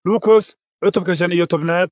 luukos cutubka shan iyo tobnaad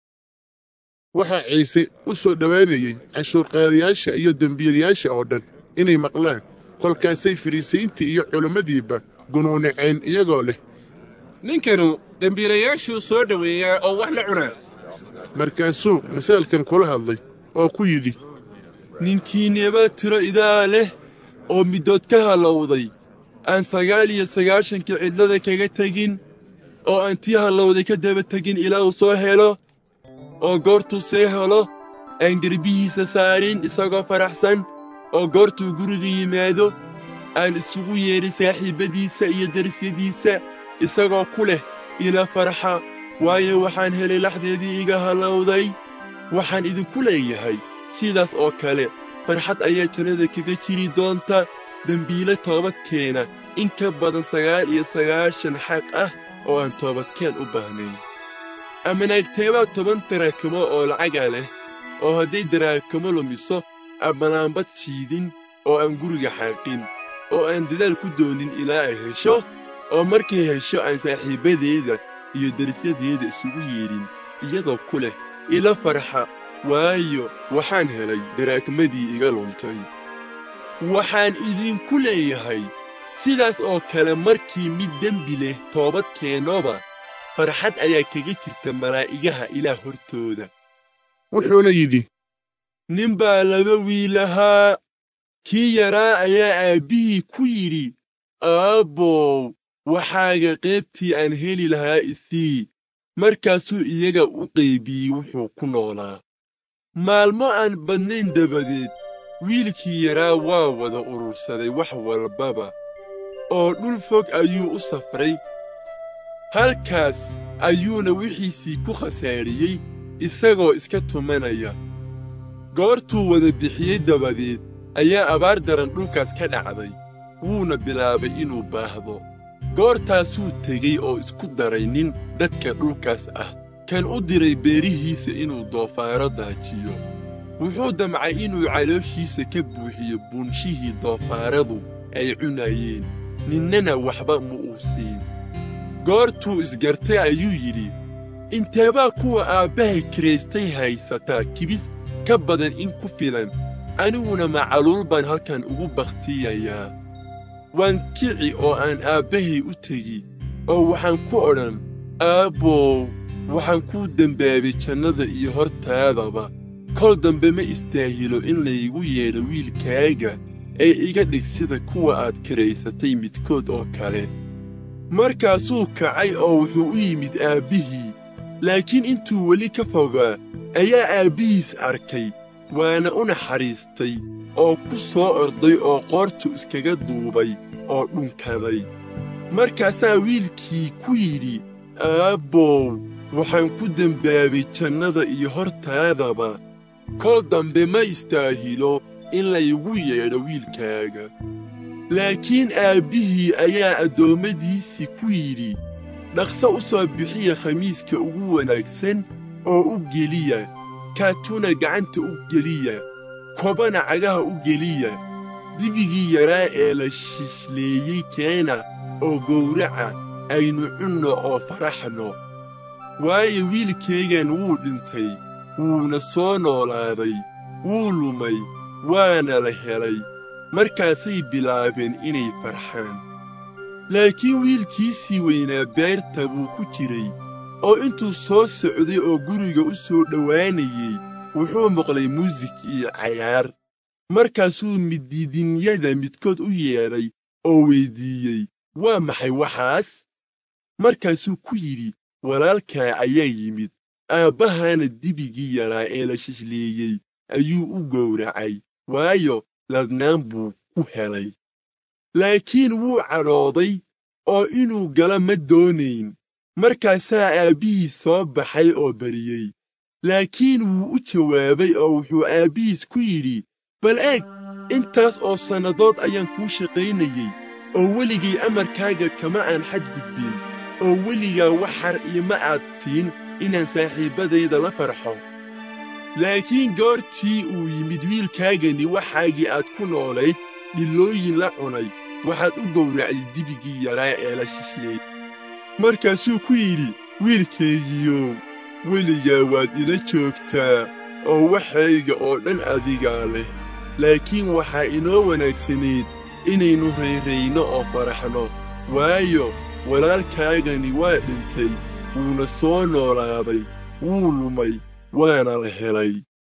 waxaa ciise u soo dhowaanayey canshuurqaadayaasha iyo dembiilayaasha oo dhan inay maqlaan kolkaasay fariisiintii iyo culimmadiiba gunuuniceen iyagoo leh ninkanu dembiilayaashuu soo dhoweeyaa oo wax la cunaa markaasuu masaalkan kula hadlay oo ku yidhi ninkiineba tiro idaa leh oo middood ka hallowday aan sagaal iyo sagaashankii cidlada kaga tegin oo aan tii hallowday ka daba tegin ilaa uu soo helo oo goortuu see helo aan derbihiisa saarin isagoo faraxsan oo goortuu guriga yimaado aan isugu yeedhin saaxiibbadiisa iyo derisyadiisa isagoo ku leh ila farxa waayo waxaan helay laxdeedii iga hallowday waxaan idinku leeyahay sidaas oo kale farxad ayaa jannada kaga jiri doonta dembiile toobadkeena in ka badan sagaal iyo sagaashan xaq ah oo aan toobadkeen u baahnayn ama naagteebaa toban daraakimo oo lacaga leh oo hadday daraakimo lumiso amanaanbad jiidin oo aan guriga xaaqin oo aan dadaal ku doonin ilaa ay hesho oo markay hesho aan saaxiibbadeeda iyo derisyadeeda isugu yeedhin iyadoo ku leh ila farxa waayo waxaan helay daraakmadii iga luntay waxaan idinku leeyahay sidaas oo kale markii mid dembi leh toobad keennoba farxad ayaa kaga jirta malaa'igaha ilaah hortooda wuxuuna yidhi nin baa laba wiil ahaa kii yaraa ayaa aabbihii ku yidhi aabbow waxaaga qaybtii aan heli lahaa isii markaasuu iyaga u qaybiyey wuxuu ku noolaa maalmo aan badnayn dabadeed wiilkii yaraa waa wada urursaday wax walbaba oo dhul fog ayuu u safray halkaas ayuuna wixiisii ku khasaariyey isagoo iska tumanaya goortuu wada bixiyey dabadeed ayaa abaar daran dhulkaas ka dhacday wuuna bilaabay inuu baahdo goortaasuu tegey oo isku daray nin dadka dhulkaas ah kan u diray beerihiisa inuu doofaaro daajiyo wuxuu damcay inuu calooshiisa ka buuxiyo buunshihii doofaaradu ay cunayeen ninnana waxba ma uu siin goortuu isgartay ayuu yidhi inteebaa kuwa aabbahay kiraystay haysataa kibis ka badan in ku filan aniguna macaluul baan halkan ugu bakhtiyayaa waan kici oo aan aabbahay u tegi oo waxaan ku odhan aabbow waxaan kuu dembaabay jannada iyo hortaadaba kol dambe ma istaahilo in laygu yeedho wiilkaaga ee iga dhig sida kuwa aad kiraysatay midkood oo kale markaasuu kacay oo wuxuu u yimid aabbihii laakiin intuu weli ka fogaa ayaa aabbihiis arkay waana u naxariistay oo ku soo orday oo qoortu iskaga duubay oo dhunkaday markaasaa wiilkii ku yidhi aabbow waxaan ku dembaabay jannada iyo hortaadaba kol dambe ma istaahilo in laygu yeedho wiilkaaga laakiin aabbihii ayaa addoommadiisii ku yidhi dhaqso u soo bixiya khamiiska ugu wanaagsan oo u geliya kaatuna gacanta u geliya kobana cagaha u geliya dibigii yaraa ee la shishleeyey keena oo gowraca aynu cunno oo faraxno waayo wiilkaygan wuu dhintay wuuna soo noolaaday wuu lumay waana la helay markaasay bilaabeen inay farxaan laakiin wiilkiisii weynaa beerta buu ku jiray oo intuu soo socday oo guriga u soo dhowaanayey wuxuu maqlay muusig iyo cayaar markaasuu midiidinyada midkood u yeedhay oo weyddiiyey waa maxay waxaas markaasuu ku yidhi walaalkaa ayaa yimid aabbahaana dibigii yaraa ee la shishleeyey ayuu u gowracay waayo ladnaan buu ku helay laakiin wuu cadhooday oo inuu galo ma doonayn markaasaa aabbihiis soo baxay oo bariyey laakiin wuu u jawaabay oo wuxuu aabbihiis ku yidhi bal eeg intaas oo sannadood ayaan kuu shaqaynayey oo weligay amarkaaga kama aan xadgudbin oo weligaa wax xar iima aad tiin inaan saaxiibbadayda la farxo laakiin goortii uu yimid wiilkaagani waxaagii aad ku noolayd dhillooyin la cunay waxaad u gowracday dibigii yaraa ee la shishleeyey markaasuu ku yidhi wiilkaygiyow weligaa waad ila joogtaa oo waxayga oo dhan adigaa leh laakiin waxaa inoo wanaagsanayd inaynu rayrayno oo faraxno waayo walaalkaagani waa dhintay wuuna soo noolaaday wuu lumay waana la helay